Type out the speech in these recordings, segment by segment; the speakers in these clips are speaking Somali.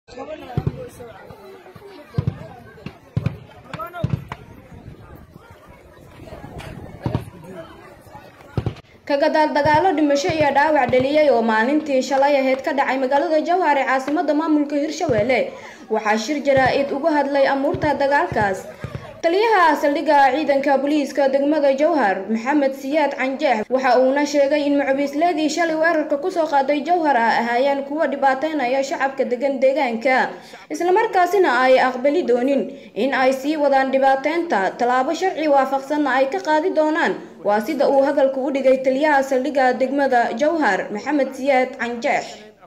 kagadaal dagaalo dhimasho iyo dhaawac dhaliyay oo maalintii shalay aheyd ka dhacay magaalada jowhar ee caasimada maamulka hirshabeelle waxaa shir jaraa-id uga hadlay amuurta dagaalkaas taliyaha saldhigga ciidanka booliiska degmada jowhar maxamed siyaad canjeex waxa uuna sheegay in mucabiisleedii shalay weerarka kusoo qaaday jowhar ah ahaayeen kuwa dhibaateynaya shacabka degan deegaanka islamarkaasina ay aqbali doonin in ay sii wadaan dhibaateynta tallaabo sharci waafaqsanna ay ka qaadi doonaan waa sida uu hadalka u dhigay taliyaha saldhigga degmada jowhar maxamed siyaad canjeex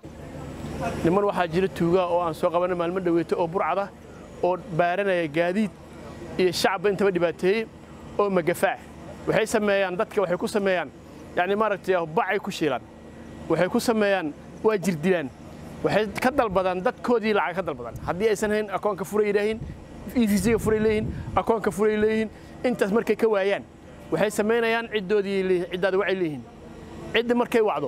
niman waxaa jira tuugaa oo aan soo qabanay maalmo dhaweeto oo burcada oo baaranaya gaadiid iyo shacabba intaba dhibaateeyey oo magafaac waxay sameeyaan dadka waxay ku sameeyaan yacni maaragtay bacay ku shiilaan waxay ku sameeyaan waa jirdilaan waxay ka dalbadaan dadkoodii lacag ka dalbadaan haddii aysan hayn akoonka furay yidhaahiin evisiga furay leeyihiin akoonka furay leeyihiin intaas markay ka waayaan waxay samaynayaan ciddoodii leeyihiin ciddaada waxay leeyihiin ciddi markay wacdo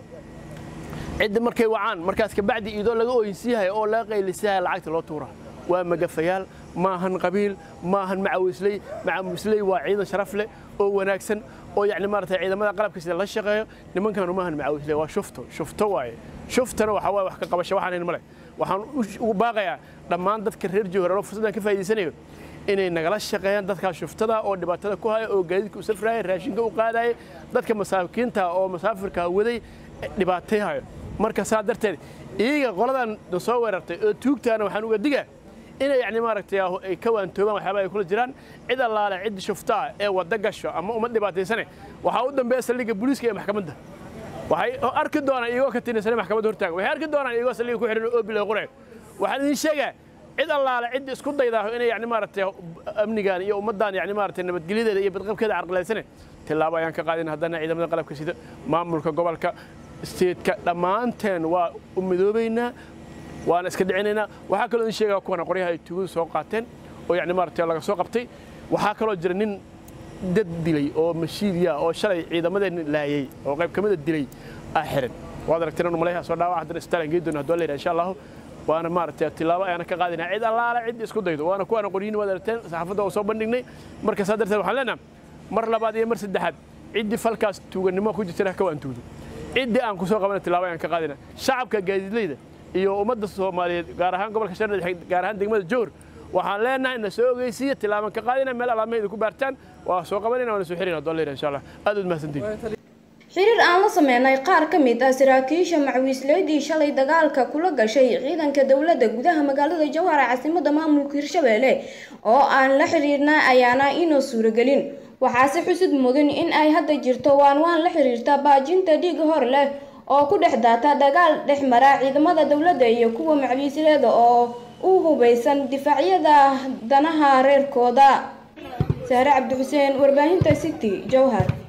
ciddi markay wacaan markaas kabacdi idoo laga ooyinsiiyahay oo laga qaylisiyahay lacagta loo tuura waa magafayaal maahan qabiil maahan macawisley macawisley waa ciidan sharaf leh oo wanaagsan oo yacni maaragtay ciidamada qalabka sida la shaqeeyo nimankanu maahan macawisley waa shufto shufto waaye shuftana waxaa waaye wax ka qabasho waxaan hayn male waxaan ugu baaqayaa dhammaan dadka reer jowhar oo fursaddan ka faa'iidaysanayo inay nagala shaqeeyaan dadkaas shuftada oo dhibaatada ku haya oo gaadiidka u safraya raashinka u qaadaya dadka masaakiinta oo masaafirka waday dhibaateehayo marka saa darteed iyaga qoladan na soo weerartay oo tuugtaana waxaan uga digaa inay yani maaragtay ay ka waantoobaan waxyaaba ay kula jiraan cid allaale cid shuftaa ee wadda gasho ama uma dhibaataysane waxaa u dambeeya saldhigga booliiska ee maxkamadda waxay arki doonaan iyagoo ka tinaysanay maxkamadda hortaaga waxay arki doonaan iyagoo saldhigga ku xihan oo bil ay qorayo waxaan idin sheegaa cid allaale cid isku daydaaho inay yani maaragtay amnigan iyo ummaddan yani maaragtay nabadgelyadeeda iyo badqabkeeda carqilaysane tillaabo ayaan ka qaadin haddana ciidamada qalabka sida maamulka gobolka steedka dhammaanteen waa u midoobaynaa waana iska dhicinaynaa waxaa kaloo idin sheegaa kuwana qoryaha ay tugadu soo qaateen oo yani maaragtay laga soo qabtay waxaa kaloo jira nin dad dilay oo mashiidiya oo shalay ciidamadeenna laayay oo qayb ka mida dilay ah xiran waad aragteen anu maleeyaha soo dhaawac haddana isbitaalan geey doona hadduu leeyahay insha allahu waana maaragtay tilaabo ayaana ka qaadinaa cid allaale cid isku daydo waana kuwaana qoryihin waad aragteen saxaafadda oo soo bandhignay marka saa darteed waxaan leenaha mar labaad iyo mar saddexaad ciddii falkaas tuugannimo ku jirtana ka waan tuugdo ciddii aan ku soo qabana tilaabo ayaan ka qaadina shacabka gaadiidleyda iyo ummadda soomaaliyeed gaar ahaan gobolka shabeelle gaar ahaan degmada jowhar waxaan leenahay na soo ogeysiiya tilaaban ka qaadina meel alaamahayda ku baartaan waa soo qabanina waana soo xirina haddoo leeyahay insha allah aad uad mahadsantihin xiriir aan la sameynay qaar ka mid ah saraakiisha macawiisleydii shalay dagaalka kula gashay ciidanka dowladda gudaha magaalada jowhar ee caasimada maamulka hirshabeelle oo aan la xiriirna ayaana inoo suuragelin waxaase xusid mudan in ay hadda jirto waan waan la xiriirta baajinta dhiig hor leh oo ku dhex daata dagaal dhex mara ciidamada dowladda iyo kuwa macawiisleeda oo u hubaysan difaacyada danaha reerkooda sahre cabdi xuseen warbaahinta city jowhar